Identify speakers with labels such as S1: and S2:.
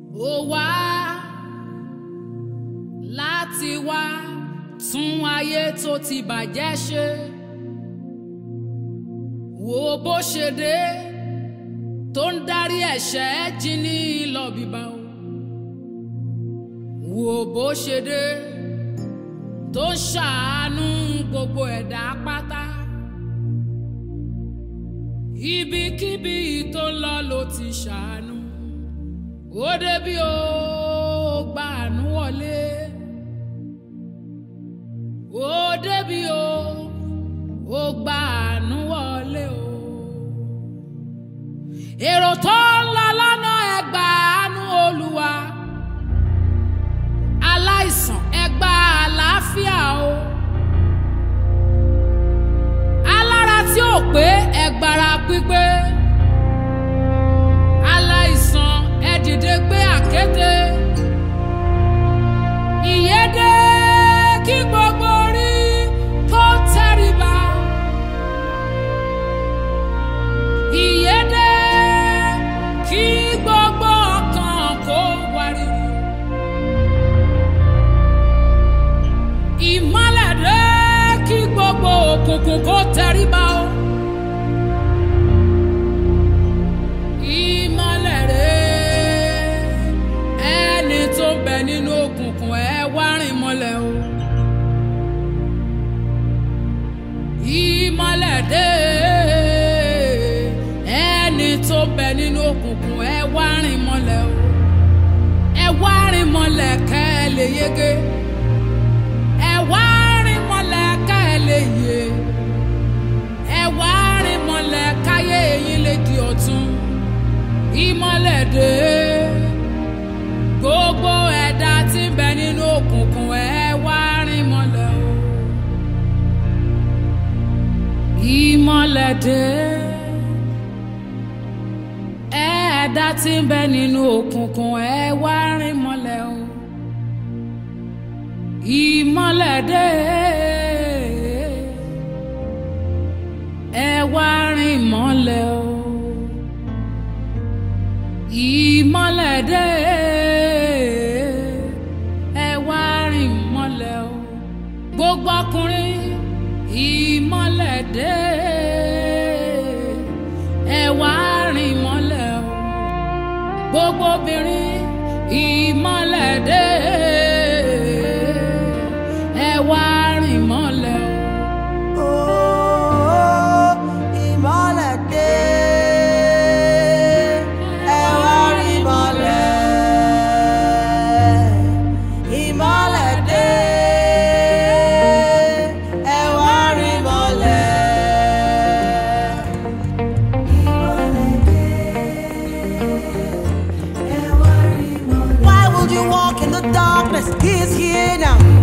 S1: ó wá láti wá tún ayé tó ti bàjẹ́ ṣe wo bó ṣe dé tó ń darí ẹ̀ṣẹ̀ jí ní lọ bíbá o wo bó ṣe dé tó ń ṣàánú gbogbo ẹ̀dá pátá ibikíbi tó ń lọ ló ti ṣàánú ó débi ó gba àánú wọlé ó débi ó ó gba àánú wọlé o èrò tó ń lọ lọ́nà ẹ gba àánú olúwa aláìsàn ẹ gba àlàáfíà o alára tí ò pé ẹ gbára pípé aláìsàn ẹ dìde gbé àkéte ìyédè kí gbogbo orí tó tẹríba ìyédè kí gbogbo ọkàn kó wárìrì ìmọ́lẹ̀ dé kí gbogbo òkùnkùn kó tẹríba o. ìmọ́lẹ̀ rẹ̀ ẹni tó ń bẹ nínú òkùnkùn ẹ wá rìn mọ́lẹ̀ o. ìmọ́lẹ̀ dé ẹni tó ń bẹ nínú òkùnkùn ẹ wá rìn mọ́lẹ̀ o. ẹ wá rìn mọ́lẹ̀ kẹ́ ẹ lè yege ẹ wá rìn mọ́lẹ̀ ká ẹ lè yè ẹ wá rìn mọ́lẹ̀ káyé eyín lè di ọ̀tun ìmọ́lẹ̀ dé gbogbo ẹ̀dá tí ń bẹ nínú òkùnkùn ẹ wá rìn mọ́lẹ̀ o ìmọ́lẹ̀ dé ẹ̀dá tí ń bẹ nínú òkùnkùn ẹ wá rìn mọ́lẹ̀ o ìmọ́lẹ̀ dé ẹ wá rìn mọ́lẹ̀ o ìmọ́lẹ̀ dé ẹ wá rìn mọ́lẹ̀ o gbogbo ọkùnrin ìmọ́lẹ̀ dé ẹ wá rìn mọ́lẹ̀ o gbogbo obìnrin ìmọ́lẹ̀ dé ẹ wá rìn mọ́lẹ̀ o.
S2: Oh, ìmọ́lẹ̀ dé, ẹ wá rí ìmọ́lẹ̀. Ìmọ́lẹ̀ dé, ẹ wá rí ìmọ́lẹ̀. Ìmọ́lẹ̀ dé, ẹ wá rí ìmọ́lẹ̀. Why would you walk in the darkness? He is here now.